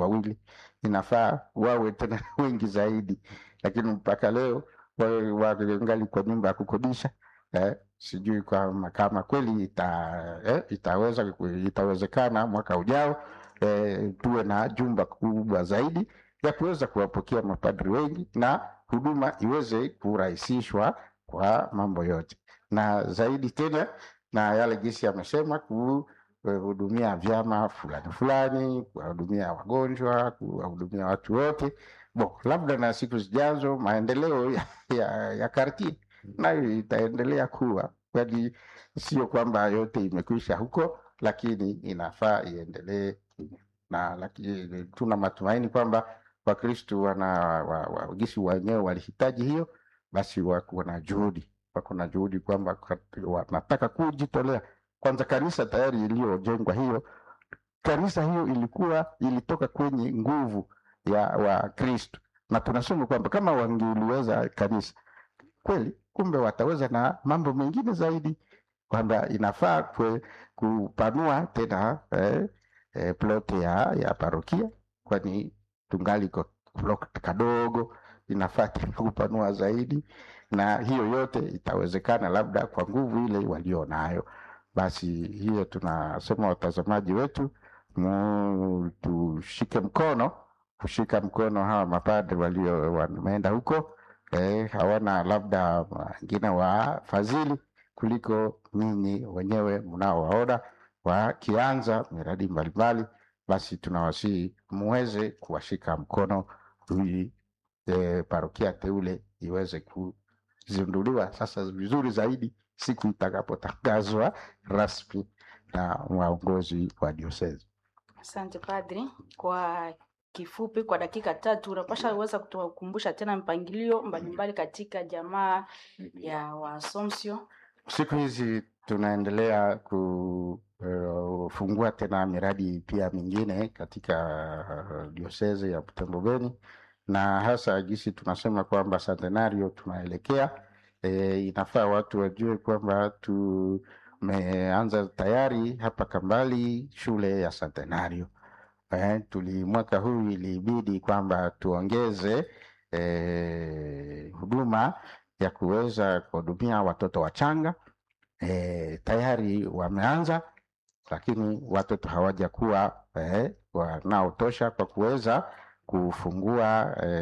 wawili, inafaa wawe tena wengi zaidi, lakini mpaka leo wawe wangali kwa nyumba ya kukodisha eh, sijui kama kama kweli ita, eh, itaweza itawezekana mwaka ujao eh, tuwe na jumba kubwa zaidi ya kuweza kuwapokea mapadri wengi na huduma iweze kurahisishwa kwa mambo yote, na zaidi tena na yale jinsi amesema kuhudumia vyama fulani fulani, kuwahudumia wagonjwa, kuwahudumia watu wote bo, labda na siku zijazo maendeleo ya, ya, ya kartie nayo itaendelea kuwa, kwani sio kwamba yote imekwisha huko, lakini inafaa iendelee na lakini tuna matumaini kwamba Wakristu wana wa, wa, gisi wenyewe walihitaji hiyo, basi wako na juhudi, wako na juhudi kwamba wanataka kujitolea. Kwanza kanisa tayari iliyojengwa hiyo, kanisa hiyo ilikuwa ilitoka kwenye nguvu ya Wakristu, na tunasema kwamba kama wangeliweza kanisa kweli, kumbe wataweza na mambo mengine zaidi, kwamba inafaa kwe, kupanua tena eh, eh, plote ya, ya parokia kwani tungali plot kadogo, inafaa tena kupanua zaidi, na hiyo yote itawezekana labda kwa nguvu ile walio nayo. Basi hiyo tunasema watazamaji wetu, mu tushike mkono, kushika mkono hawa mapadri walio wameenda huko eh, hawana labda wengine wafadhili kuliko ninyi wenyewe mnaowaona wakianza miradi mbalimbali basi tunawasihi muweze kuwashika mkono ili e, parokia teule iweze kuzinduliwa sasa vizuri zaidi siku itakapotangazwa rasmi na waongozi wa diosezi. Asante padri, kwa kifupi, kwa dakika tatu unapasha uweza kutukumbusha tena mpangilio mbalimbali katika jamaa ya Waasomsio. Siku hizi tunaendelea kufungua uh, tena miradi pia mingine katika uh, diosezi ya Butembo Beni, na hasa gisi tunasema kwamba centenario tunaelekea. E, inafaa watu wajue kwamba tumeanza tayari hapa Kambali shule ya centenario. E, tuli mwaka huu ilibidi kwamba tuongeze e, huduma ya kuweza kuhudumia watoto wachanga e, tayari wameanza, lakini watoto hawajakuwa e, wanaotosha kwa kuweza kufungua e,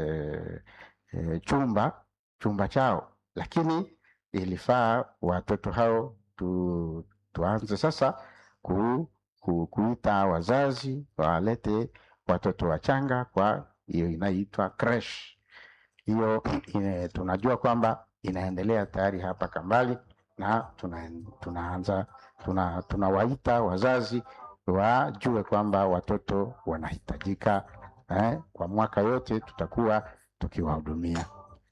e, chumba chumba chao, lakini ilifaa watoto hao tu, tuanze sasa ku, ku, kuita wazazi walete watoto wachanga kwa hiyo inaitwa creche hiyo ine, tunajua kwamba inaendelea tayari hapa Kambali na tuna, tunaanza tuna, tunawaita wazazi wajue kwamba watoto wanahitajika eh, kwa mwaka yote tutakuwa tukiwahudumia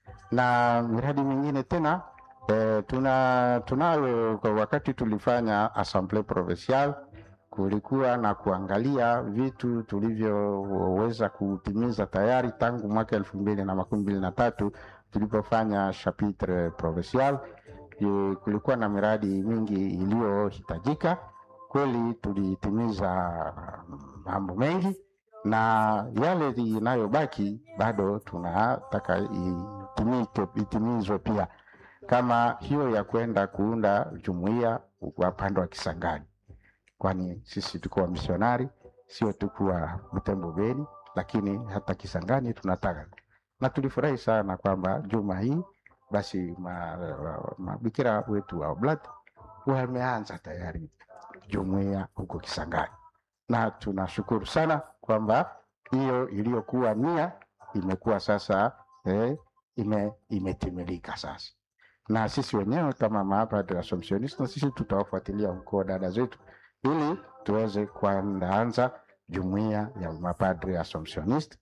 na miradi mingine tena eh, tuna tunayo kwa wakati tulifanya assemblee provinciale kulikuwa na kuangalia vitu tulivyoweza kutimiza tayari tangu mwaka elfu mbili na makumi mbili na tatu tulipofanya chapitre provincial. Kulikuwa na miradi mingi iliyohitajika kweli, tulitimiza mambo mengi, na yale inayobaki bado tunataka itimike, itimizwe pia, kama hiyo ya kwenda kuunda jumuiya upande wa Kisangani kwani sisi tuko wamisionari, sio tu kuwa Butembo Beni, lakini hata Kisangani tunataka, na tulifurahi sana kwamba juma hii basi mabikira ma, wetu wa Oblat wameanza tayari jumuiya huko Kisangani, na tunashukuru sana kwamba hiyo iliyokuwa nia imekuwa sasa eh, ime, imetimilika sasa, na sisi wenyewe kama mapadri Assumptioniste, na sisi tutawafuatilia huko dada zetu ili tuweze kuandaanza jumuiya ya mapadri Assumptioniste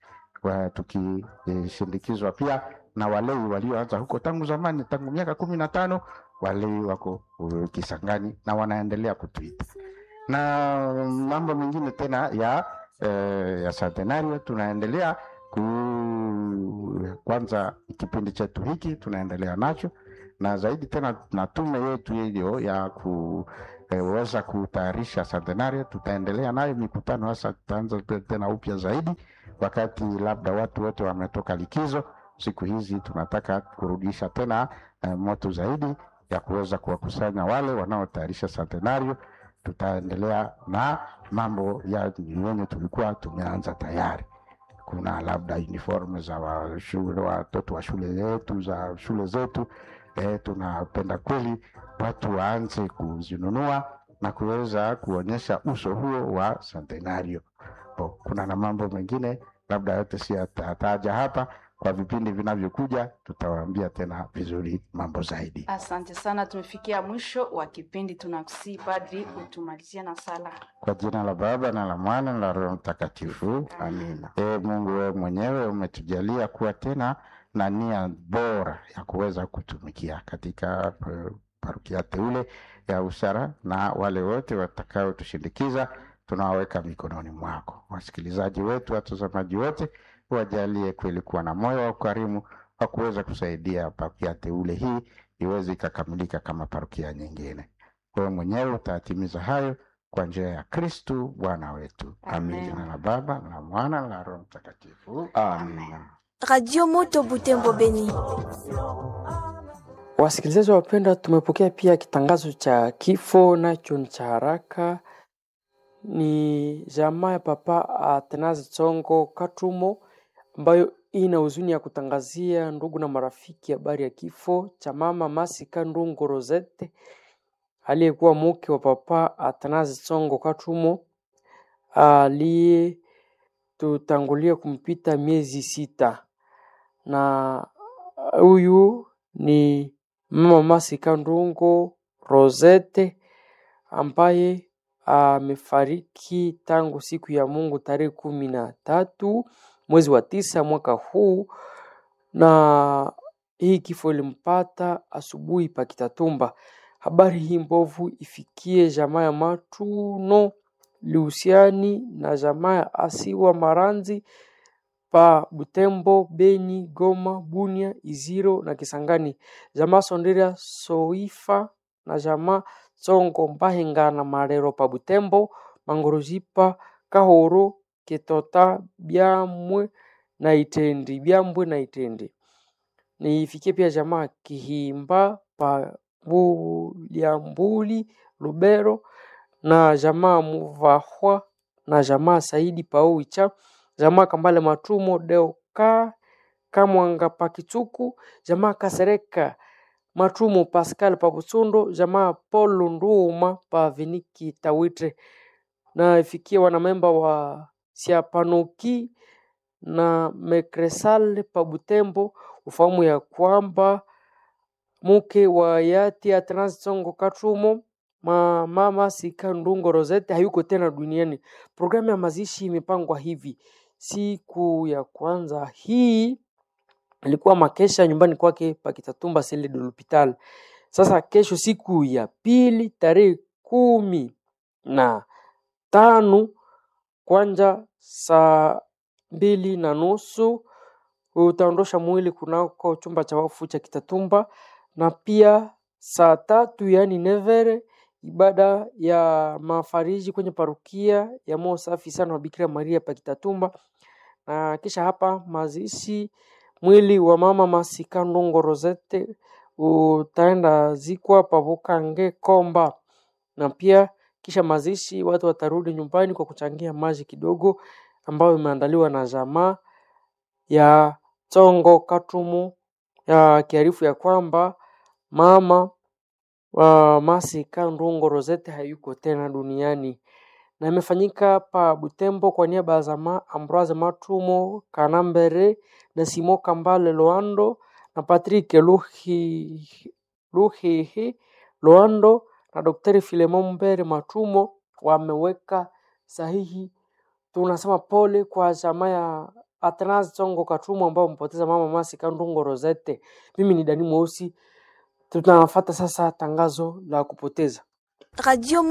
tukishindikizwa pia na walei walioanza huko tangu zamani, tangu miaka kumi na tano. Walei wako uh, Kisangani na wanaendelea kutuita na mambo mengine tena ya eh, ya centenario tunaendelea ku kwanza, kipindi chetu hiki tunaendelea nacho na zaidi tena na tume yetu hiyo ya ku weza kutayarisha centenario, tutaendelea nayo mikutano hasa, tutaanza tena upya zaidi wakati labda watu wote wametoka likizo. Siku hizi tunataka kurudisha tena eh, moto zaidi ya kuweza kuwakusanya wale wanaotayarisha centenario. Tutaendelea na mambo ya yenye tulikuwa tumeanza tayari kuna labda uniform za wa shule, watoto wa shule zetu za shule zetu. E, tunapenda kweli watu waanze kuzinunua na kuweza kuonyesha uso huo wa centenario. O, kuna na mambo mengine labda yote si yatataja hapa. Kwa vipindi vinavyokuja tutawaambia tena vizuri mambo zaidi. Asante sana, tumefikia mwisho wa kipindi. Tunakusii padri utumalizia na sala. Kwa jina la Baba na la Mwana na la Roho Mtakatifu, amina. E Mungu, wewe mwenyewe umetujalia kuwa tena na nia bora ya kuweza kutumikia katika eh, parokia teule ya Usara, na wale wote watakaotushindikiza tunawaweka mikononi mwako. Wasikilizaji wetu, watazamaji wote, wajalie kweli kuwa na moyo wa ukarimu wa kuweza kusaidia parokia teule hii iweze ikakamilika kama parokia nyingine. Wewe mwenyewe utatimiza hayo kwa njia ya Kristu Bwana wetu. Amin. Amen. Jina la Baba na la Mwana na la Roho Mtakatifu. Amina. Radio Moto Butembo Beni. Wasikilizaji wapenda, tumepokea pia kitangazo cha kifo, nacho ni cha haraka. Ni jamaa ya Papa Athanase Tsongo Katumo ambayo ina huzuni ya kutangazia ndugu na marafiki habari ya kifo cha mama Masika Ndungo Rosette aliyekuwa mke wa Papa Athanase Tsongo Katumo aliyetutangulia kumpita miezi sita, na huyu ni mama Masika Ndungo Rosette ambaye amefariki tangu siku ya Mungu tarehe kumi na tatu mwezi wa tisa mwaka huu, na hii kifo ilimpata asubuhi pa Kitatumba. Habari hii mbovu ifikie jamaa ya Matuno Lusiani na jamaa ya Asiwa Maranzi pa Butembo, Beni, Goma, Bunia, Iziro na Kisangani, jamaa Sondria Soifa na jamaa Tsongo Mbahenga na Marero pa Butembo, Mangorojipa, Kahoro, Ketota, Byamwe na Itendi, Byambwe na Itendi. Niifikie pia jamaa Kihimba pa Buliambuli, Lubero na jamaa Muvahwa na jamaa Saidi pa Oicha, jamaa Kambale Matumo Deoka Kamwanga pa Kitsuku, jamaa Kasereka Matumo Pascal pa Butsundo, jamaa Paul Nduma pa Viniki Tawitre na ifikie wanamemba wa Siapanoki na Mekresal pa Butembo, ufahamu ya kwamba mke wa hayati Athanase Tsongo Katumo ma mama Sika Ndungo Rosette hayuko tena duniani. Programu ya mazishi imepangwa hivi: siku ya kwanza hii ilikuwa makesha nyumbani kwake Pakitatumba Sele de l'Hopital. Sasa kesho, siku ya pili, tarehe kumi na tano kwanja saa mbili na nusu utaondosha mwili kunako chumba cha wafu cha Kitatumba, na pia saa tatu yaani nevere ibada ya mafariji kwenye parukia ya moyo safi sana wa Bikira Maria pa Kitatumba, na kisha hapa mazishi mwili wa mama Masika Ndungo Rosette utaenda zikwa pavukange Komba, na pia kisha mazishi watu watarudi nyumbani kwa kuchangia maji kidogo ambayo imeandaliwa na jamaa ya Tsongo Katumu ya kiarifu ya kwamba mama wa Masika Ndungo Rosette hayuko tena duniani na imefanyika pa Butembo kwa niaba ya jamaa Ambroise Matumo Kanambere na Simo Kambale Loando na Patrick Luhi Luhihi Loando na Daktari Filemon Mbere Matumo wameweka sahihi. Tunasema pole kwa jamaa ya Athanase Tsongo Katumo ambao wamepoteza mama Masika Ndungo Rosette. Mimi ni Dani Mweusi, tunafuata sasa tangazo la kupoteza Radio